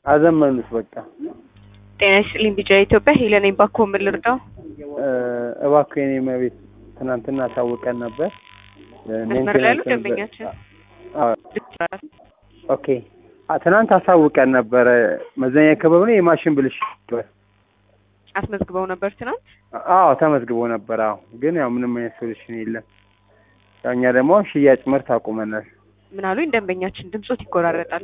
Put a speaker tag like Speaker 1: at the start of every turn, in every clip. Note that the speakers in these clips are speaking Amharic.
Speaker 1: አዘመኑት በቃ
Speaker 2: ጤና ይስጥልኝ ቢጫ ኢትዮጵያ ሄለን ነኝ። ባኮ ምን ልርዳው?
Speaker 1: እ፣ እባክህ የኔ መቤት ትናንትና ታውቀን ነበር
Speaker 2: መስመር ላይ ያሉ
Speaker 1: ሜንቴናንስ ነበር።
Speaker 2: ደንበኛችን
Speaker 1: አዎ፣ ኦኬ አ፣ ትናንት አሳውቀን ነበረ መዘኛ ክበብ ነው የማሽን ብልሽት ነበር።
Speaker 2: አስመዝግበው ነበር ትናንት።
Speaker 1: አዎ ተመዝግቦ ነበር። አዎ ግን ያው ምንም አይነት ሶሉሽን የለም። ያው እኛ ደግሞ ሽያጭ ምርት አቁመናል።
Speaker 2: ምን አሉኝ? ደንበኛችን ድምጾት ይቆራረጣል።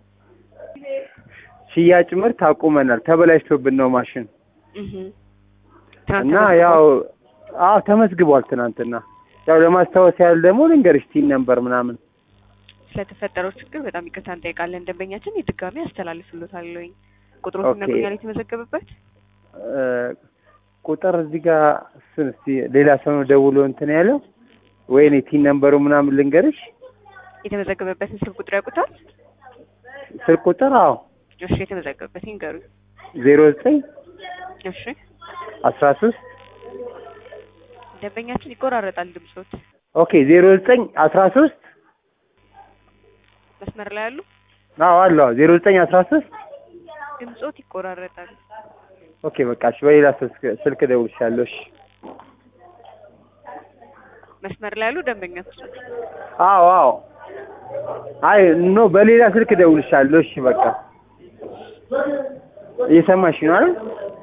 Speaker 1: ሽያጭ ምርት አቁመናል። ተበላሽቶብን ነው ማሽን
Speaker 2: እህ ትናንት
Speaker 1: እና
Speaker 2: ተመዝግበው-
Speaker 1: ያው አዎ ተመዝግቧል ትናንትና። ያው ለማስታወስ ያህል ደግሞ ልንገርሽ ቲን ነበር ምናምን
Speaker 2: ስለተፈጠረው ችግር በጣም ይቅርታ እንጠይቃለን። ደንበኛችን የድጋሚ አስተላልፍሎታለሁኝ። ቁጥሩ
Speaker 1: ኦኬ።
Speaker 2: ይነግሩኛል የተመዘገበበት
Speaker 1: እ፣ ቁጥር እዚህ ጋር እሱን እስቲ ሌላ ሰው ነው ደውሎ እንትን ያለው ወይኔ ቲን ነምበሩ ምናምን ልንገርሽ
Speaker 2: የተመዘገበበትን ስልክ ቁጥር ያውቁታል?
Speaker 1: ስልክ ቁጥር አዎ
Speaker 2: እሺ የተመዘገበበት ይንገሩኝ።
Speaker 1: ዜሮ ዘጠኝ
Speaker 2: እሺ
Speaker 1: አስራ ሶስት
Speaker 2: ደንበኛችን ይቆራረጣል ድምጾት።
Speaker 1: ኦኬ ዜሮ ዘጠኝ አስራ ሶስት
Speaker 2: መስመር ላይ ያሉ
Speaker 1: አዎ አለ ዜሮ ዘጠኝ አስራ ሶስት
Speaker 2: ድምጾት ይቆራረጣል።
Speaker 1: ኦኬ በቃ እሺ በሌላ ስልክ ስልክ እደውልልሻለሁ እሺ
Speaker 2: መስመር ላይ ያሉ ደንበኛችን
Speaker 1: አዎ አዎ አይ ኖ በሌላ ስልክ እደውልልሻለሁ እሺ በቃ እየሰማሽ ነው አይደል